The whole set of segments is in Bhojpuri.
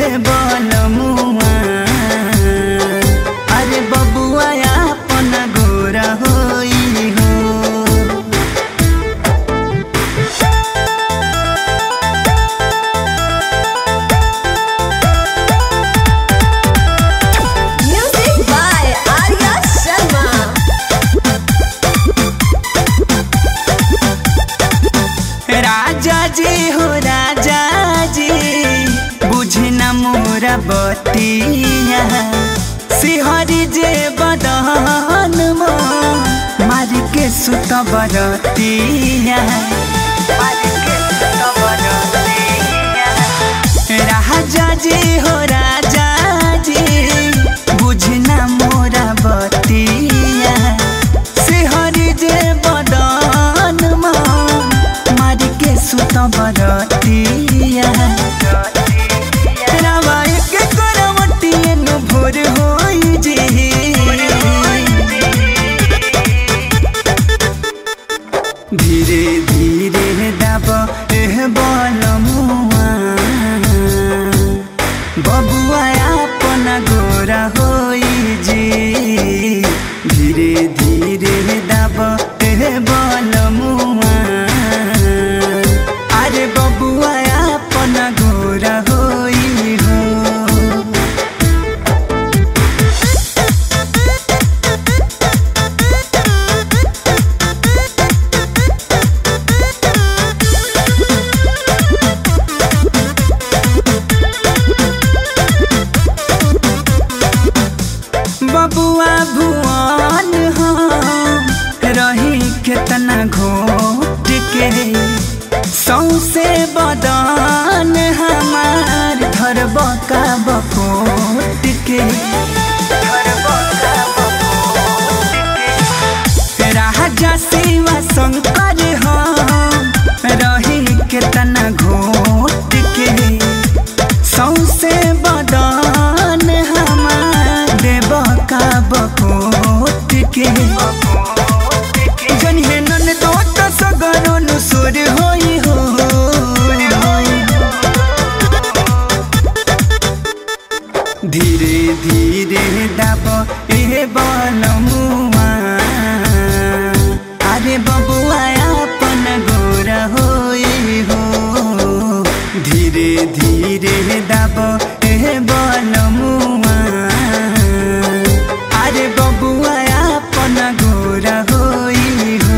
ए बलमुआ अरे बबुआ अपन गोरा होई हो Music by Arya Sharma. राजा जी हो राजा जी बुझे न मोरा बतिया सिहरी जे बदन मो मार के सुत बरतिया राजा जी हो राजा जी बुझे न मोरा बतिया सिहरी जे बदन मो मार के सुत बरतिया रावाय के करवटिए नु भोर होई जे धीरे धीरे दब एह बलमुआ बबुआ अपन गोरा होई जी धीरे धीरे दब एह बलमुआ अरे बबुआ अपन गोरा होई हो बबुआ भुवन हम रही केतना घोट के सौसे बदन हमार धरब का बकोट के राजा शिवा शंकर हम रही केतना घोट के सौसे बदन हमार देव का बकोट के जनिहे नन दोट सगरो नुसुर होई हो धीरे धीरे दब ए बलमुआ अरे बबुआ अपन गोरा होई हो धीरे धीरे दब ए बलमुआ अरे बबुआ अपन गोरा होई हो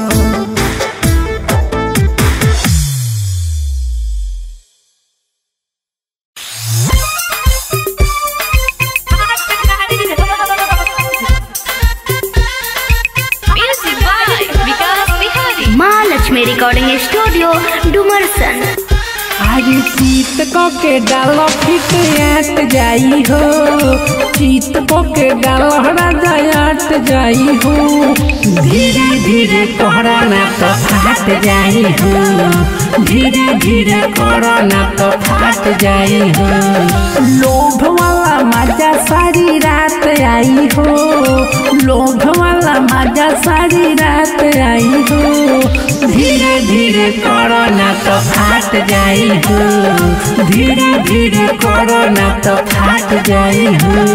Music by Vikas Bihari. माँ लक्ष्मी रिकॉर्डिंग स्टूडियो डुमरसन आज चीत को के डाल फिट आट जाई हो चीत को के डाल राजा आट जाई हो धीरे धीरे कोहरा ना तो फाट जाई हो धीरे धीरे कोहरा ना तो फाट जाई हो लोभ वाला मजा सारी रात आई हो लोभ वाला मजा सारी रात आई हो धीरे धीरे करो ना तो फाट जाई हो धीरे धीरे करो ना तो फाट जाई हो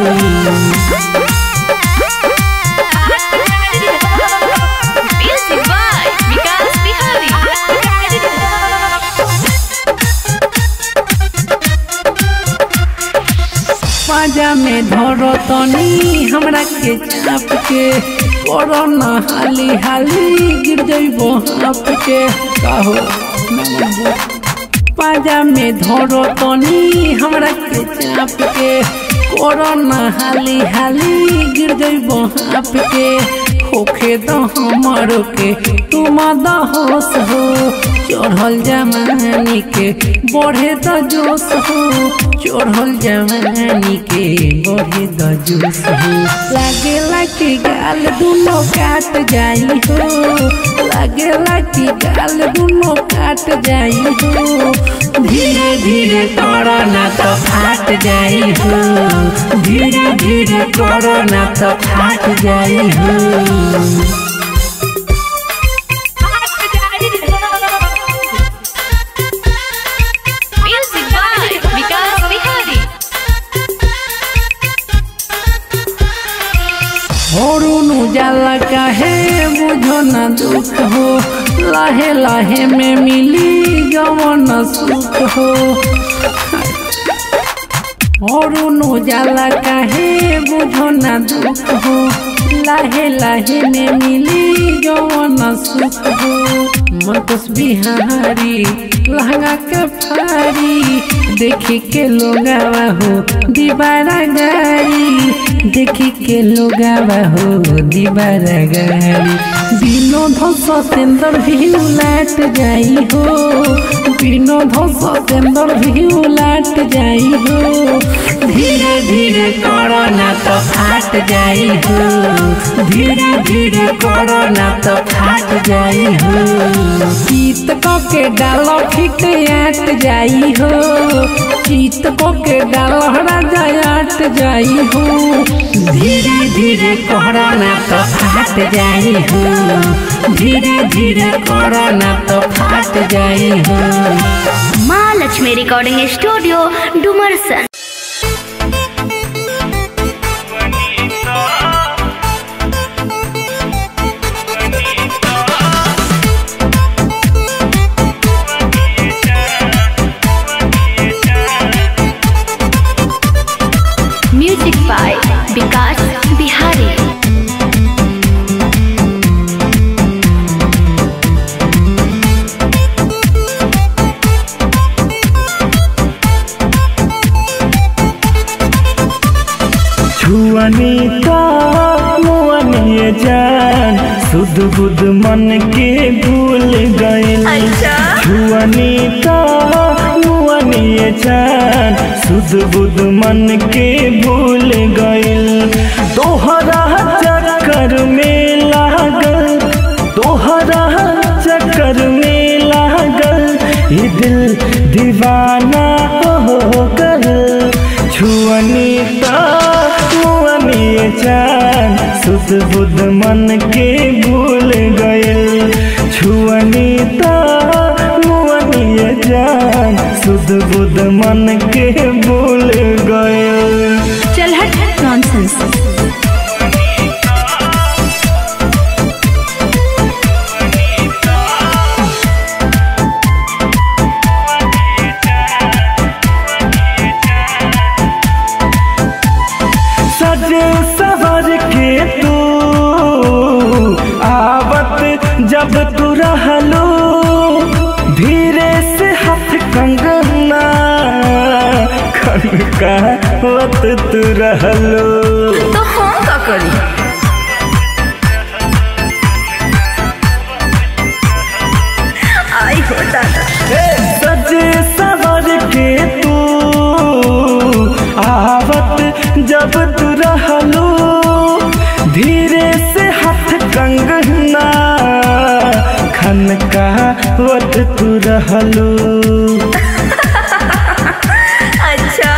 Music by Vikas Bihari. पाजा में धरो तनी हमरा के चाप के करो ना हाली हाली गिर जइबो हाप के कहो पाजा में धरो तनी हमरा के चाप के करो ना हाली हाली गिर जइबो हाप के होखे तो हमर के तुम दहोस हो चढ़ल जमानी के बढ़े तो जोश हो चढ़ल जमानी के बढ़े तो जोश हो लागेला कि गाल दुनो काट जाई हो लागेला कि गाल दुनो काट जाई हो धीरे धीरे करो ना तो फाट जाई हो धीरे धीरे करो ना तो फाट जाई हो Music by Vikas Bihari. काहे बुझो न दुख हो लाहे लाहे में मिली गवन सुख हो और नो जाला काहे बुझो न दुख हो लाहे लाहे में मिली गवन सुख हो मतस बिहारी लहंगा के फारी देखी के लोगावा हो दीवारा गारी देखी के लोगावा हो दीवारा गारी विनोद सतेंद्र भी उलाट जाई हो विनोद सतेंद्र भी उलाट जाई हो धीरे धीरे करो ना तो फाट जाई हो धीरे धीरे करो ना तो फाट जाई हो चीत को के डालो फिट आट जाई हो चीत को के डालो राजा आट जाई हो धीरे धीरे करो ना तो फाट जाई हो धीरे धीरे करो ना तो फाट जाई हो माँ लक्ष्मी रिकॉर्डिंग स्टूडियो डुमरसन म्यूजिक बाय विकास बिहारी छुअनी का मुअनी जान सुध बुध मन के भूल गए अच्छा छुअनी का मुअनी जान सुध बुध मन के भूल गइल तोहरा चक्कर में लागल तोहरा चक्कर में लागल ये दिल दीवाना हो गल छुअनी का मुअनी जान सुध बुध मन के भूल गइल छुअनी ता मुअनी जान सुध बुध मन के भूल गइल चल हट नॉनसेंस सज सवर के तू आवत जब तू रहलो धीरे से हाथ कंगना खनकावत तू रहलो तो हम का करी आई हो दादा सज सवर के तू आवत जब तू रहलो धीरे से हाथ कंगना खनकावत तू रहलो अच्छा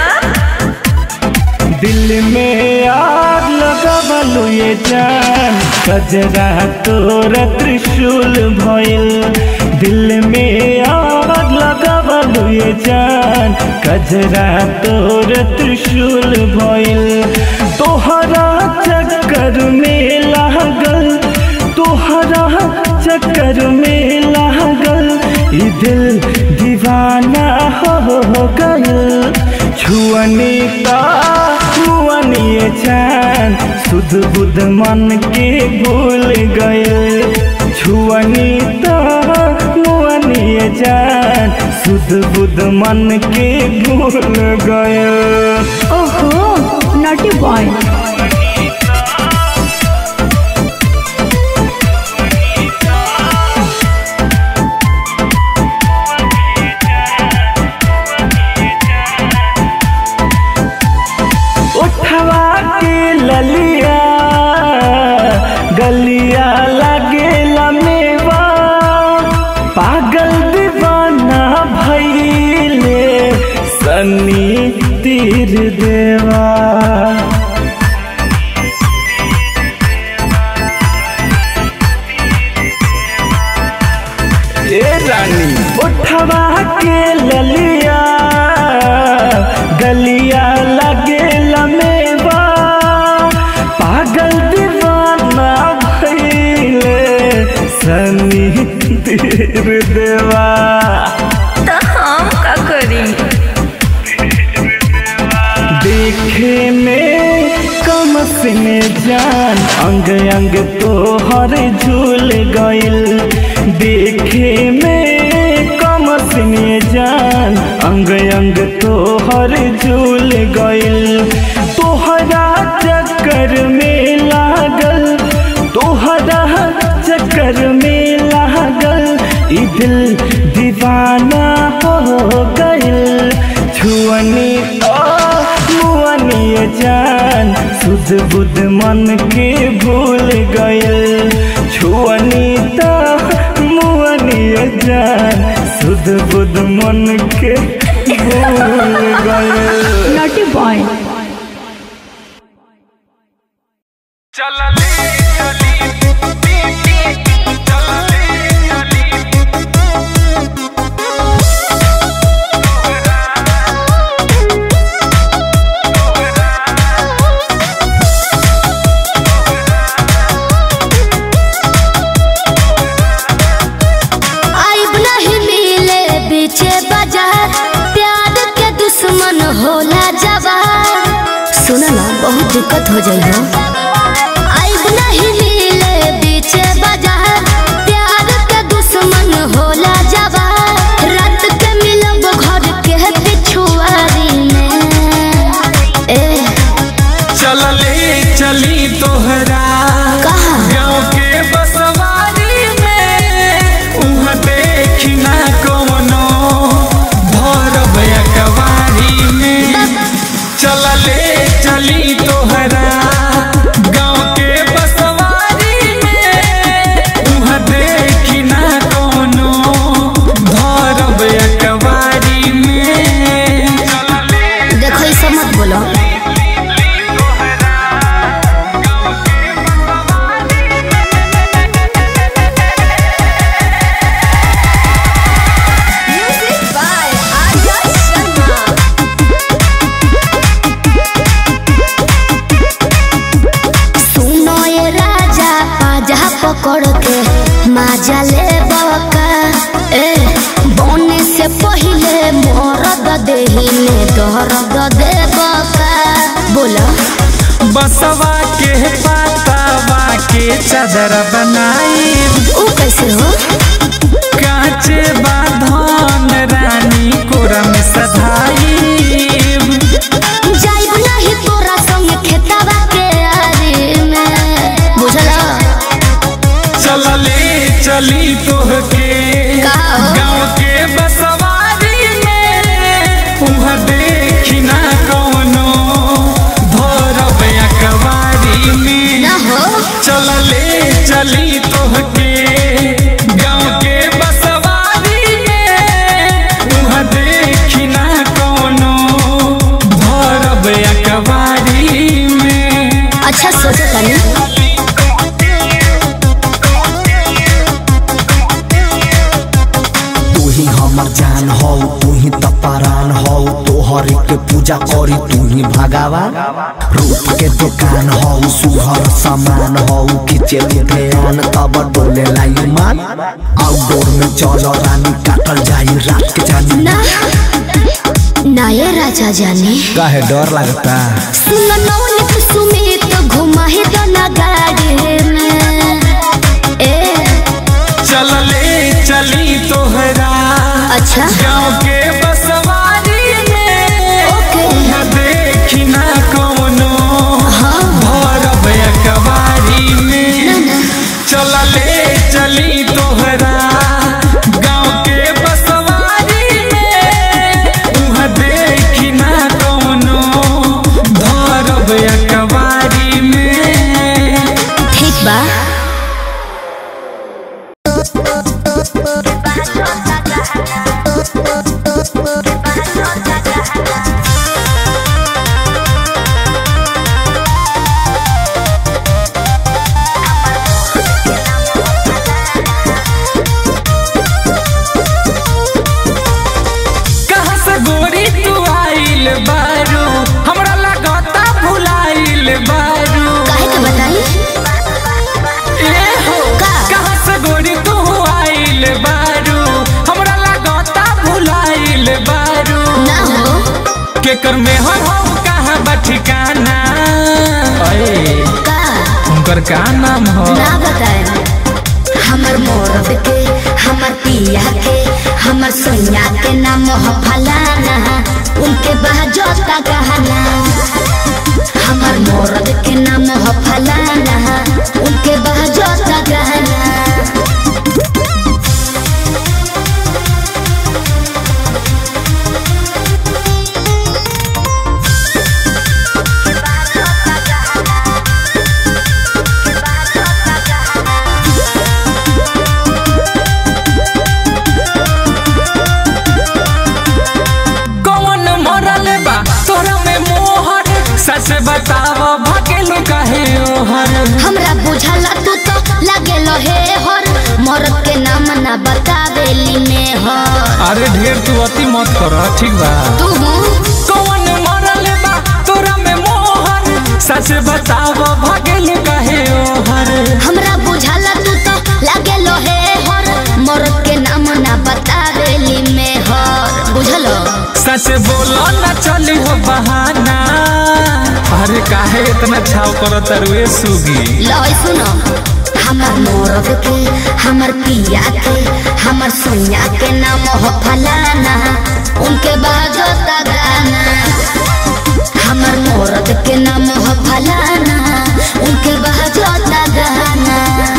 दिल में आग लगवलु ये जान कजरा तोर त्रिशूल भइल दिल में आग लगवलु ये जान कजरा तोर त्रिशूल भइल तोहरा चक्कर में लागल तोहरा चक्कर में लागल ई दिल दीवाना हो गयल छुअनी का मुअनी जान सुध बुध मन के भूल गए छुअनी का मुअनी जान सुध बुध मन के भूल गए ओहो नॉटी बॉय उठवा के ललिया गलिया लगे लमेवा पागल दीवाना भैले सन्नी तीर देवा ए रानी उठवा के ललिया गलिया लगे लमेवा पागल दीवाना भई देवा तो हम का करी देखे में कम सिने जान अंग अंग तोहर झूल गइल देखे में कम सिने जान अंग अंग तोहर झूल गइल तोहरा चक्कर में लागल तोहरा चक्कर में लागल ई दिल दीवाना हो गइल छुअनी ओ मुअनी जान सुध बुध मन के भूल गइल छुअनी तो मुअनी जान सुध बुध मन के भूल गइल नॉटी बॉय आइब नहीं मिले बीचे बाजार प्यार के दुश्मन होला जवार सुन ना बहुत दिक्कत हो जाई हो आइब नहीं मिले बीचे बाजार प्यार के दुश्मन होला जवार रात के मिलब घर के पिछुआरी में ए चलले चली तोहरा कहाँ? गाँव के बसवारी में उहाँ देखी ना कौनो भरब कवारी में चलले चली तोहरा गाँव के बसवारी में उहाँ देखी ना कौनो भरब कवारी में देखो ये सब मत बोलो सुनो ये राजा पाजा पकड़ के माजा ले बका ए बोने से पहले मोरद देही में दर्द दे बका बोला बसवा के पातावा के चादर बनाई ऊ कैसे हो काचे बाधन रानी कोरम सधाई जाइब नहीं तोरा संग खेतवा के आरी में बुझला चलले चली तोहके का हो? गाँव के बसवारी में उहाँ देखी ना कौनो भरब अकवारी में ना हो चलले चली तोहके गाँव के बसवारी में उहाँ देखी ना कौनो भरब अकवारी में अच्छा सोचो तनी तू ही हमर जान हो तू ही तपरान हो तोहर के पूजा करी तू ही भगावा रूप के दुकान हो सुहर सामान हो खींचे ध्यान तब डोले लाई मान आउटडोर में चलो रानी काटल जाई रात के जानी ना ना ये राजा जाने काहे डर लगता सुन नौनिक सुमित घुमा ही तो ना गाड़ी में ए चलले चली तोहरा अच्छा गाँव के बसवारी में ओके। उहाँ देखी ना कौनो हाँ भरब अकवारी में चलले चली तोहरा गाँव के बसवारी में उहाँ देखी ना कौनो भरब अकवारी में ठीक बा Bye. ले बारू ना हो केकर में हो हो कहाँ बा ठिकाना अरे का उनकर का नाम हो ना बताए हमर मोरब के हमर पिया के हमर सोनिया के नाम हो फलाना उनके बहजोता गहना हमर मोरब के नाम हो फलाना उनके बहजोता गहना कौन मरल बा तोरा में मोहर सच बताव भकेलू काहे ओहर हमरा बुझला तू तो लगे हे हर मोरब के नाम ना बतावेली में हर अरे ढेर तू अति मत कर ठीक बा तू कौन मरल बा तोरा में मोहर सच बताव भकेलू काहे ओहर हमरा बुझला तू तो लगे हे हर मोरब के नाम ना बतावेली में हर बुझलो सच बोलो न चली हो बहाना अरे काहे इतना छाव करो तरुए सुगी लय सुनो हमर मोरब के हमर पिया के हमर सोनिया के नाम हो फलाना उनके बाजो गाना हमर मोरब के नाम हो फलाना उनके बाजो गाना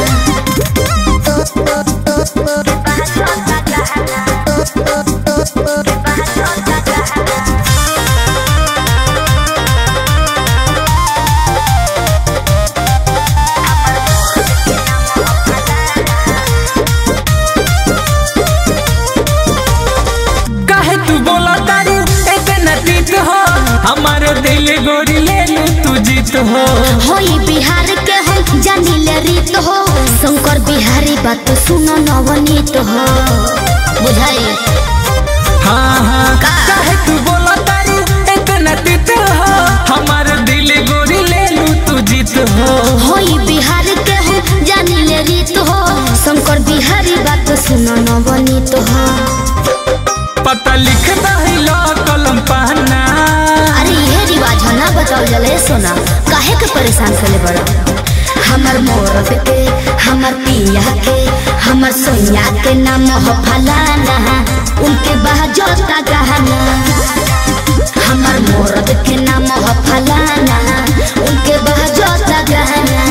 काहे तू बोला तारू इतना तीत हो हमारे दिल गोरी ले लू तू जीत हो होई बिहार के हम जानिले रीत हो शंकर बिहारी बात सुनो नवनीत हो बुझाई हाँ हाँ काहे तू बोला तारू इतना तीत हो हमारे दिल गोरी ले लू तू जीत हो होई बिहार के हम जानिले रीत हो शंकर बिहारी बात सुनो नवनीत हो पता लिख दहिला कलम पहना अरे ये रिवाज है ना बताओ जले सोना काहे के परेशान करे बड़ा हमर मोरब के हमर पिया के हमर सोनिया के नाम हो फलाना उनके बहजोता गहना हमर मोरब के नाम हो फलाना उनके बहजोता गहना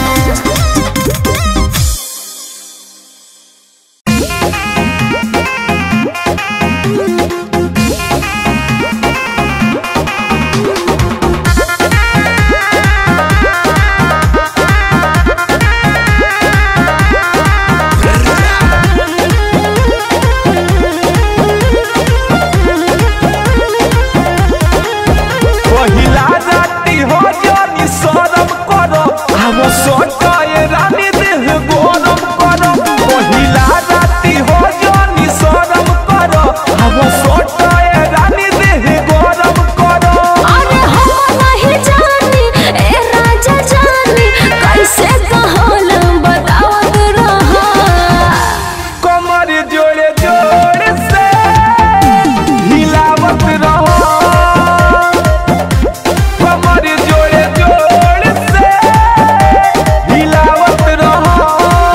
पहिला राती हो जानी शरम करो आव सोटाए रानी देह गरम करो पहिला राती हो जानी शरम करो आव सोटाए रानी देह गरम करो अरे हम नहीं जानी ए राजा जानी कैसे कहल बतावत रहा कमर जोड़े जोड़ से हिलावत रहो कमर जोड़े जोड़ से हिलावत रहो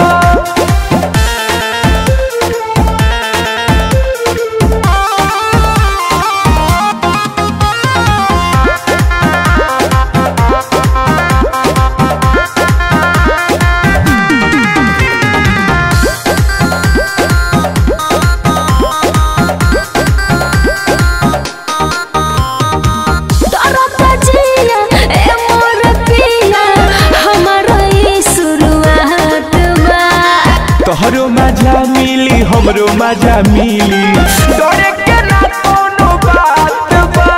डरता जिया ए मोर पिया हमारा ई शुरुआत बा तोहरो मजा मिली हमरो मजा मिली डरे के ना कोनो बात बा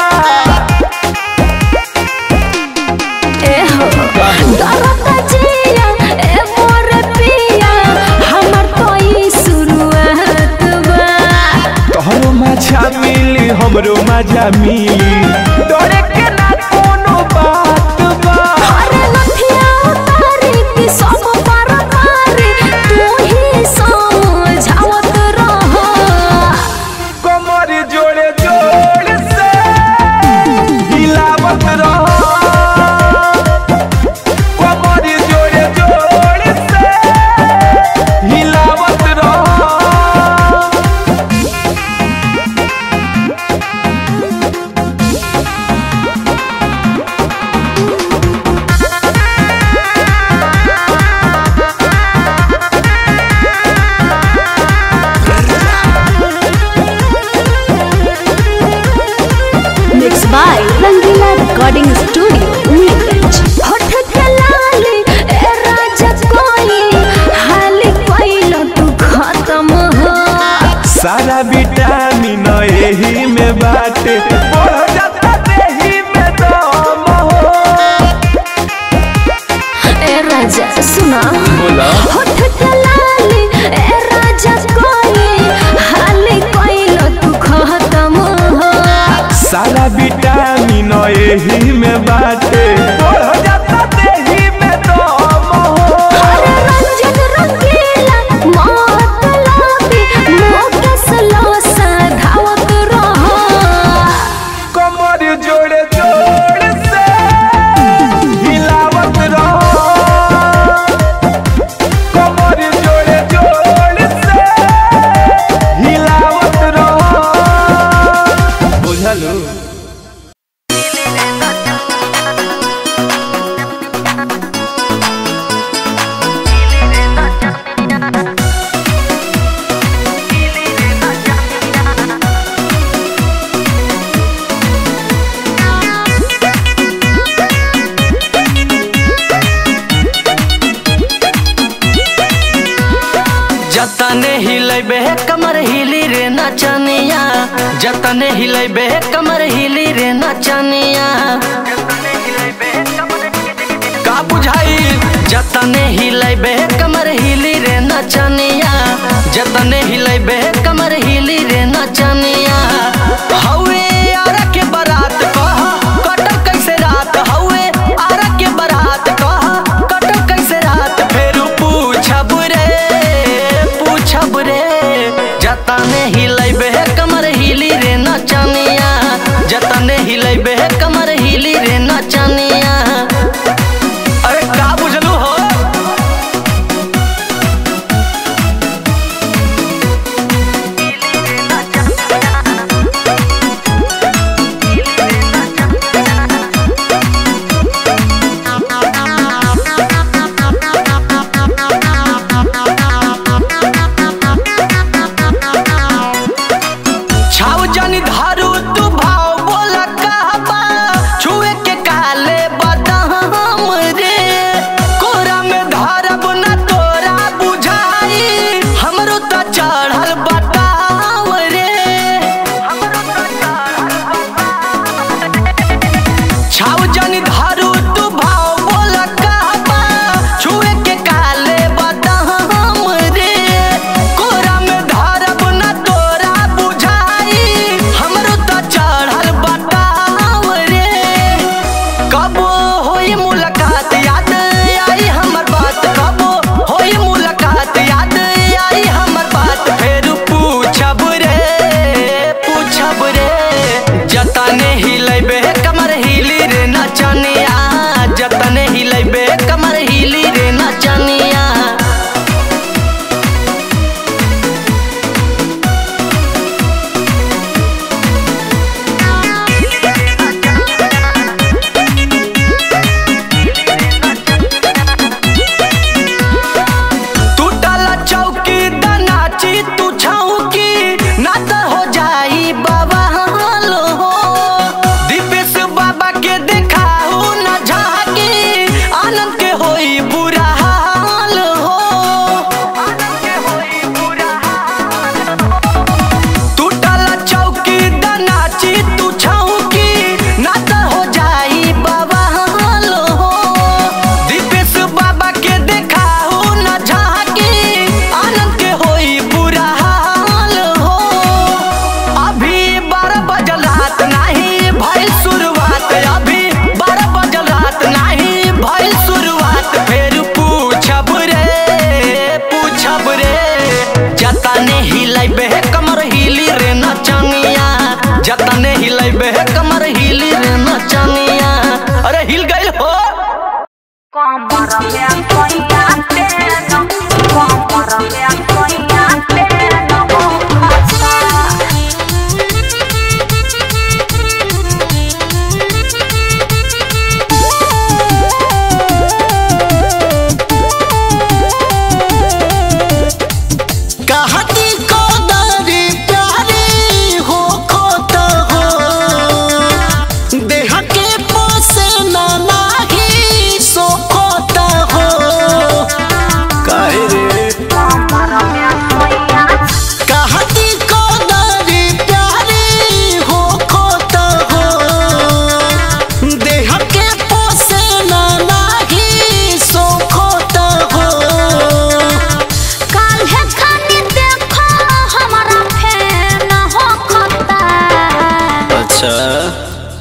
ए हो डरता जिया ए मोर पिया हमर तो ई शुरुआत बा तोहरो मजा मिली हमरो मजा मिली डरे के ना कोनो बात बा अरे लठिया उतारी कि सब पर मारी तू ही समझावत रह कमर जोड़े जोड़ by Rangila Recording Studio, Neerganj. होठ के लाली ए राजा कोई हाली कोइलो तू खत्म हो सारा विटामिन एही में बाटे बढ़ जाता देही में दम हो ए राजा सुना बोला होठ के लाली ए राजा कोई हाली कोइलो तू खत्म हो सारा विटामिन एही में बाटे बढ़ जाता देही में दम हो अरे रंजन रंगीला मौत लाबी मोकस लोसा धावत रहो कमर जोड़े जोड़ से हिलावत रहो कमर जोड़े जोड़ से हिलावत रहो बुझलू जतने हिलैबे कमर हिली रे नचनिया जतने हिलैबे कमर हिली रे नचनिया का बुझाई जतने हिलैबे कमर हिली रे नचनिया जतने हिलैबे कमर हिली रे नचनिया हौवे आरा के बारात कह कटल कैसे रात हौवे आरा के बारात कह कटल कैसे रात फेरू पूछब रे पूछब रे जतने हिलैबे कमर हिली रे नचनिया जतने हिलैबे कमर हिली रे नचनिया अरे का बुझलू हो छाव जानी धारू तू भाव बोला कहबा छुए के काले बदाम रे कोरा में धरब न तोरा बुझाई हमरो त चढ़ल बताव रे छाव जानी धारू तू भाव बोला कहबा छुए के काले बदाम रे कोरा में धरब न तोरा बुझाई हमरो त चढ़ल बताव रे कबो होई मुलाकात याद आई हमर बात कबो होई मुलाकात याद आई हमर बात फेर पूछब रे पूछब रे जतने हिलैबे कमर हिली रे नचनिया जतने हिलैबे कमर हिली रे नचनिया टूटल चौकी दनाची तू छौकी ना त हो जाई बाबा हो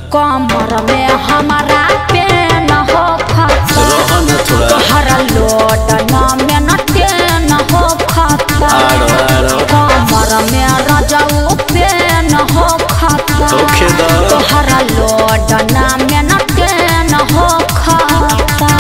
कमर में हमारा पेन हो खाता रह न थोड़ा तोहरा लोड न में न टेन हो खाता आड़ो आड़ो कमर में रजाऊ पेन हो खाता होखे दा तोहरा लोड न में न टेन हो खाता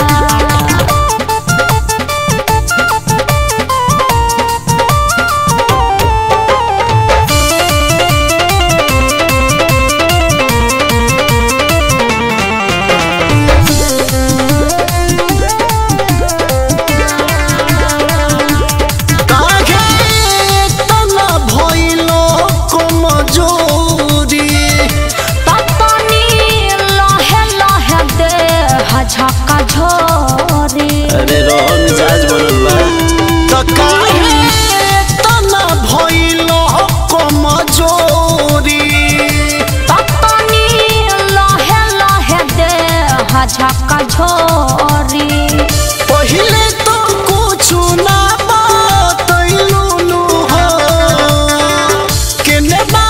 काहे तना भइलो कमजोरी ततनी लहे लहे दे झका झोरी अरे रह मिजाज बनल बा त काहे तना भइलो कमजोरी ततनी लहे लहे दे झका झोरी पहिले तो कुछु ना बतैलू नु हो केने बा